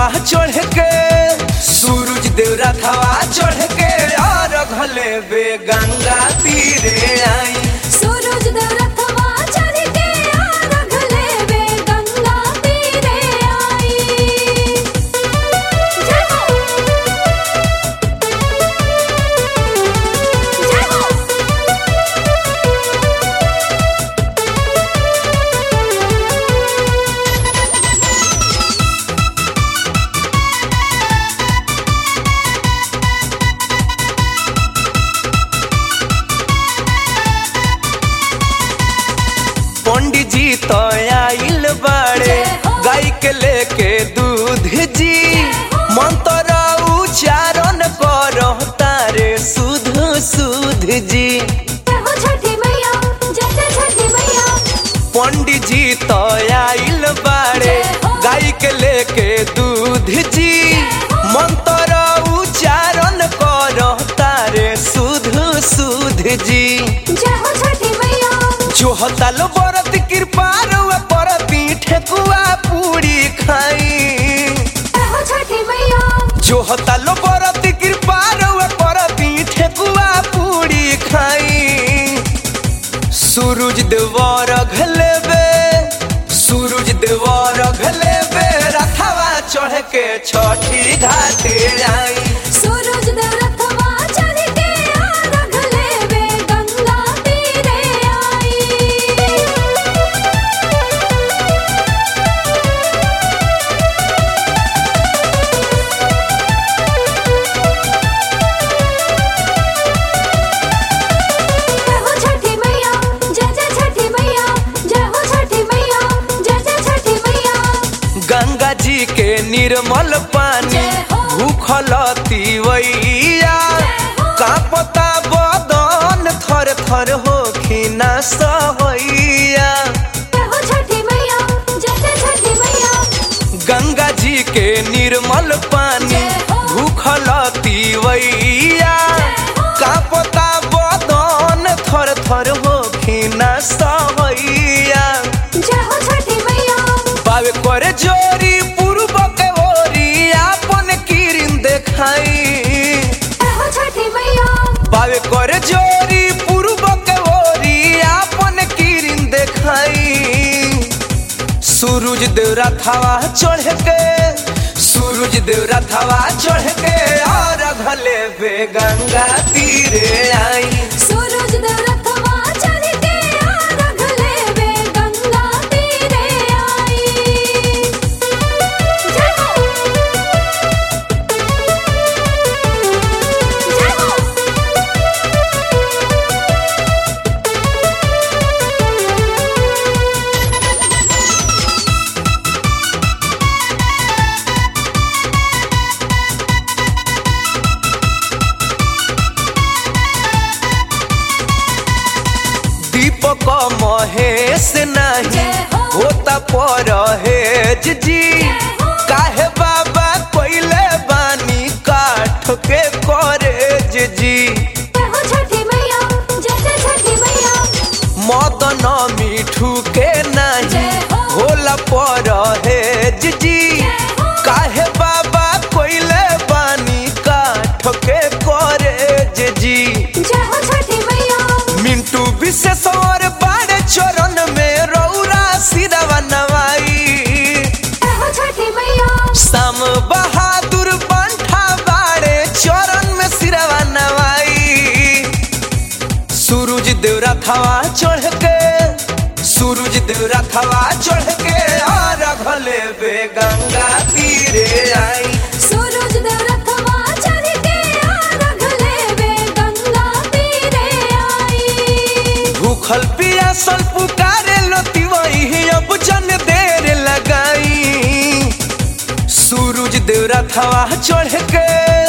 रथवा चढ़ के सूरज देव रथवा चढ़ के और घले बे गंगा तीरे आई सूरज देव रथवा चढ़ के आरघ लेवे गंगा तीरे आई जय हो जय हो पंडित जी तो आइल बाड़े जय हो। गाय के लेके दूध जी हो। मंत्र उच्चारण करो तारे सुध सुध जी जय हो छठी मैया जय जय छठी मैया पंडित जी तो आइल बाड़े जय हो। गाय के लेके दूध जी हो। मंत्र उच्चारण करो तारे सुध सुध जी जय हो छठी मैया जो हताल बरत कृपा रुआ परती ठेकुआ पूरी खाई जय हो छठी मैया जो हताल बरत कृपा रुआ परती ठेकुआ पूरी खाई सूरज देवर घलेबे सूरज देवर घलेबे रथवा चढ़ के छठी घाटे आई सूरज देव रथवा चढ़ के आरघ लेवे गंगा तीरे आई जय हो छठी मैया जय जय छठी मैया जय हो छठी मैया जय जय छठी मैया गंगा जी के निर्मल पानी जय हो। भूखल तिवैया जय हो। कापता बदन थर थर हो खिना सहैया जय हो छठी मैया जय जय छठी मैया गंगा जी के निर्मल पानी जय हो। भूखल तिवैया जय हो। कापता बदन थर थर हो खिना सहैया जय हो छठी मैया बावे करे जोरी पूर्व के ओरी आपन किरिन देखाई जय हो छठी मैया बावे करे जोरी पूर्व के ओरी आपन किरिन देखाई सूरज देव रथवा चढ़ के सूरज देव रथवा चढ़ के और घले बे गंगा तीरे आई सूरज देव रथवा चढ़ के आरघ लेवे गंगा तीरे आई जय हो जय हो दीपक महेश नहीं जय हो। होता पर हेज जी हो। काहे बाबा कोइले बानी काठ के करेज जी जय हो छठी मैया जय जय छठी मैया मदन मिठू के नहीं जय हो। होला पर हेज जी हो। काहे बाबा कोइले बानी काठ के करेज जी जय हो छठी मैया मिंटू विशेष और बाड़े चरण में रौरा सिरवा नवाई जय हो छठी मैया सम बहादुर पंठा बाड़े चरण में सिरवा नवाई सूरज देव रथवा चढ़ के सूरज देव रथवा चढ़ के और घले बे गंगा तीरे आई सूरज देव रथवा चढ़ के आरघ लेवे गंगा तीरे आई भूखल पियासल पुकारे लती वही अब जन देर लगाई सूरज देव रथवा चढ़ के